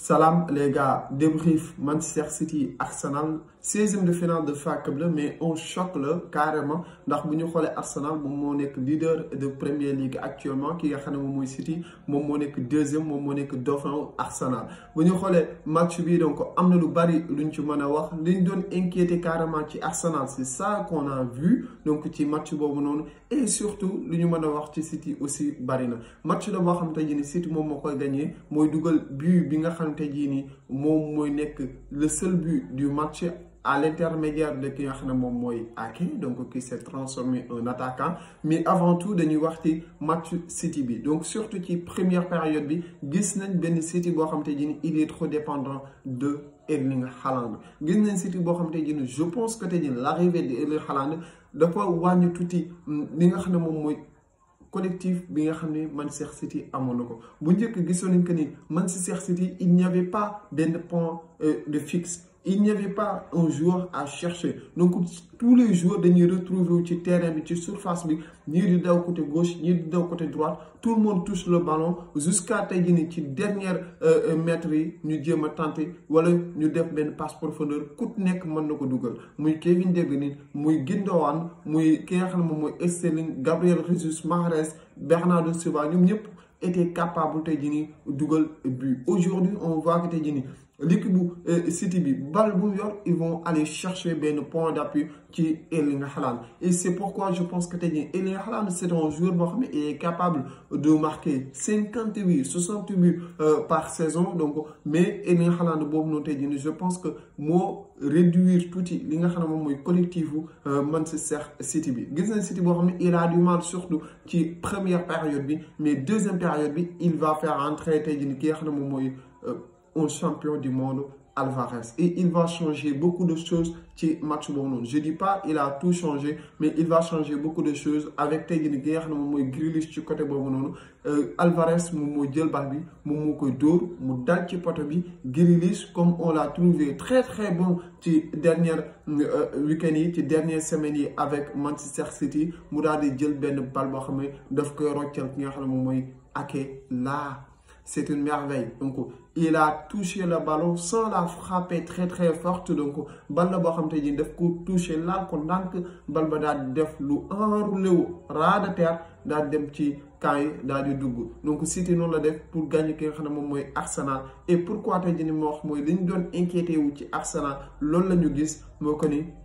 Salam les gars, débrief Manchester City Arsenal 16e de finale de FA Cup la mais on choque la carrément ndax bu ñu xoolee Arsenal moom moo nekk leader de Premier League actuellement ki nga xam ne moom mooy City moom moo nekk deuxième moom moo nekk dauphin Arsenal bu ñu xoolee match bi donc am na lu bari luñ ci mën a wax liñ doon inquiété carrément ci Arsenal c'est ça qu'on a vu donc ci match boobu noonu et surtout lu ñu mën a wax ci City aussi bari na match la boo xam te jii ni City moom moo koy gagné mooy dugal but bi nga xam te jii ni moom mooy nekk le seul but du match à l'intermédiaire de ki nga xam ne moom mooy Ake donc qui s'est transformé en attaquant mais avant tout dañuy wax ci match City bi donc surtout ci première période bi gis nañ benn City boo xam te jii ni il est trop dépendant de Erling Haaland gis nañ City boo xam te jii ni je pense que te jii l'arrivée de Erling Haaland dafa wàññi tuuti li nga xam ne moom mooy collectif bi nga xam ne Manchester City amoon na ko bu njëkk gisoon nañ que ni Manchester City il n'y avait pas benn point de fixe il n'y avait pas un joueur à chercher donc tous les joueurs dañuy retrouver wu ci terrain bi ci surface bi ñii di daw côté gauche ñii di daw côté droite tout le monde touche le ballon jusqu'à tey jii nii ci dernière mètres yi ñu jéem a tenter wala ñu def benn passe profondeur ku nekk mën na ko dugal muy Kevin De Bruyne muy Gundogan muy ki nga xam ne moom mooy Sterling Gabriel Jesus Mahrez Bernardo Silva ñoom ñëpp étaient capables tey jii nii dugal but aujourd'hui on voit que tey jii nii l'équipe bu City bi bal bu yor ils vont aller chercher benn point d'appui ci Erling Haaland et c'est pourquoi je pense que tey jii Erling Haaland c'est un joueur boo xam ne il est capable de marquer cinquante huit soixante buts par saison donc mais Erling Haaland boobu noonu tey jii je pense que moo réduire tuuti li nga xam ne moom mooy collectif bu Manchester City bi gis nañ City boo xam ne il a du mal surtout ci première période bi mais deuxième période bi il va faire entrer tey jii ki nga xam ne moom mooy un champion du monde Alvarez et il va changer beaucoup de choses ci match boobu noonu je dis pas il a tout changé mais il va changer beaucoup de choses avec tey jii nii ki nga xam ne moom mooy Grealish ci côté boobu noonu Alvarez moom moo jël bal bi moom moo koy dóor mu dal ci poto bi Grealish comme on l'a trouvé très très bon ci dernière week-end yi ci dernière semaine yi avec Manchester City mu daal di jël benn bal boo xam ne daf koy roccal ki nga xam ne moom mooy Ake là c'est une merveille donc il a touché le ballon sans la frapper très très forte donc bal la boo xam te ji daf ko touché laal ko ndànk bal ba daal di def lu enroulé wu ras de terre daal dem ci camp yi daal di dugg donc City noonu la def pour gagner ki nga xam ne moom mooy Arsenal et pourquoi tey jii ni ma wax mooy li ñu doon inquiété wu ci Arsenal loolu la ñu gis moo ko ni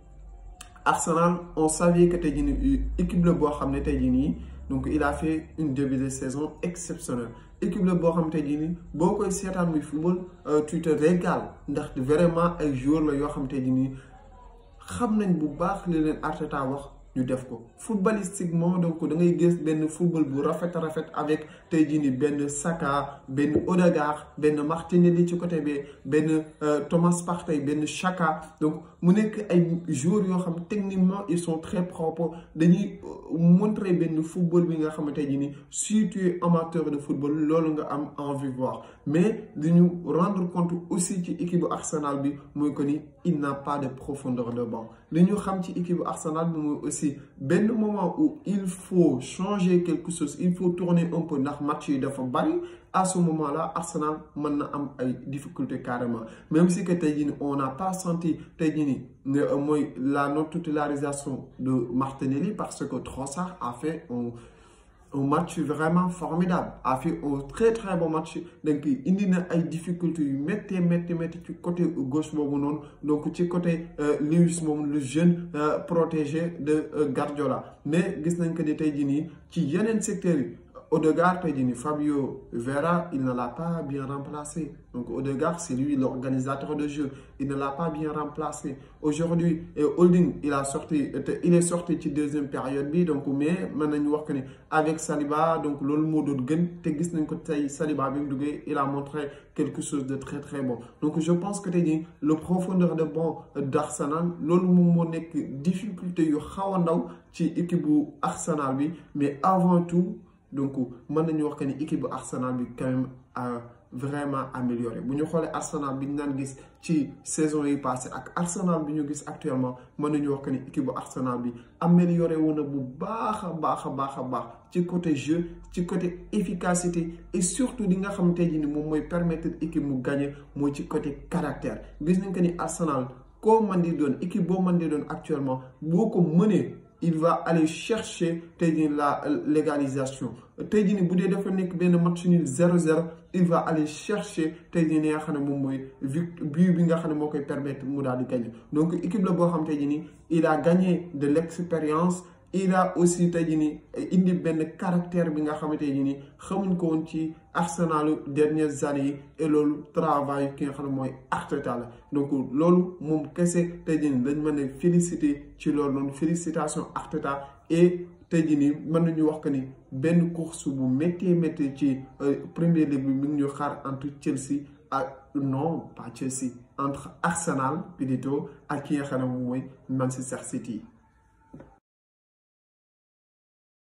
Arsenal on savait que tey jii ni équipe la boo xam ne tey jii nii donc il a fait une début de saison exceptionnelle équipe la boo xam te jii nii boo koy seetaan muy football tu te régales ndax vraiment ay joueurs la yoo xam te jii nii xam nañ bu baax li leen Arteta wax ñu def ko footballistiquement donc da ngay gis benn football bu rafet rafet avec tey jii nii benn Saka benn Odegaard benn Martinelli ci côté bi benn Thomas Partey benn Xhaka donc mu nekk ay joueurs yoo xam techniquement ils sont très propres dañuy montrer benn football bi nga xamante ji ni si tu es amateur de football loolu nga am envie voir mais dañu rendre compte aussi ci équipe bu Arsenal bi mooy que ni il n'a pas de profondeur de banc li ñu xam ci équipe bu Arsenal bi mooy aussi benn moment où il faut changer quelque chose il faut tourner un peu ndax match yi dafa bari à ce moment-là Arsenal mën na am ay difficultés carrément même si que tey jii nii on n'a pas senti tey jii nii mooy la non titularisation de Martinelli parce que Trossard a fait un un match vraiment formidable a fait un très très bon match donc indi na ay difficultés yu métti métti métti ci côté gauche boobu noonu donc ci côté Lewis moom le jeune protégé de Guardiola mais gis nañ que ni tey jii nii ci yeneen secteurs yi Odegaard tey jii nii Fabio Vieira il ne l'a pas bien remplacé donc Odegaard c'est lui l'organisateur de jeu il ne l'a pas bien remplacé aujourd'hui Holding il a sorti il est sorti ci deuxième période bi donc mais mën nañu wax que ni avec Saliba donc loolu moo doon gën te gis nañ ko tey Saliba bi mu duggee il a montré quelque chose de très très bon donc je pense que tey jii le profondeur de banc d'Arsenal loolu moom moo nekk difficulté yu xaw a ndaw ci équipe bu Arsenal bi mais avant tout donc mën nañu wax que ni équipe bu Arsenal bi quand même vraiment amélioré bu ñu xoolee Arsenal bi ñu naan gis ci saison yi passé ak Arsenal bi ñu gis actuellement mën nañu wax que ni équipe bu Arsenal bi amélioré wu na bu baax a baax a baax a baax ci côté jeu ci côté efficacité et surtout li nga xam tey jii ni moom mooy permettre équipe mu gagner mooy ci côté caractère gis nañ que ni Arsenal koo mën di doon équipe boo mën di doon actuellement boo ko mënee il va aller chercher tey jii la légalisation tey jii ni bu dee dafa nekk benn match nul 0-0 il va aller chercher tey jii ni nga xam ne moom mooy but bi nga xam ne moo koy permettre mu daal di gagner donc équipe la boo xam tey jii ni il a gagné de l'expérience il a aussi tey jii ni indi benn caractère bi nga xamante ne ni xamuñ ko woon ci Arsenalu dernières années yi et loolu travail ki nga xam ne mooy Arteta la donc loolu moom kese tey jii ni dañ mën a féliciter ci loolu noonu félicitation Arteta et tey jii nii mën nañu wax que ni benn course bu métti métti ci Premier League bi mi ngi ñu xaar entre Chelsea ak non pas Chelsea entre Arsenal plutôt ak ki nga xam ne moom mooy Manchester City.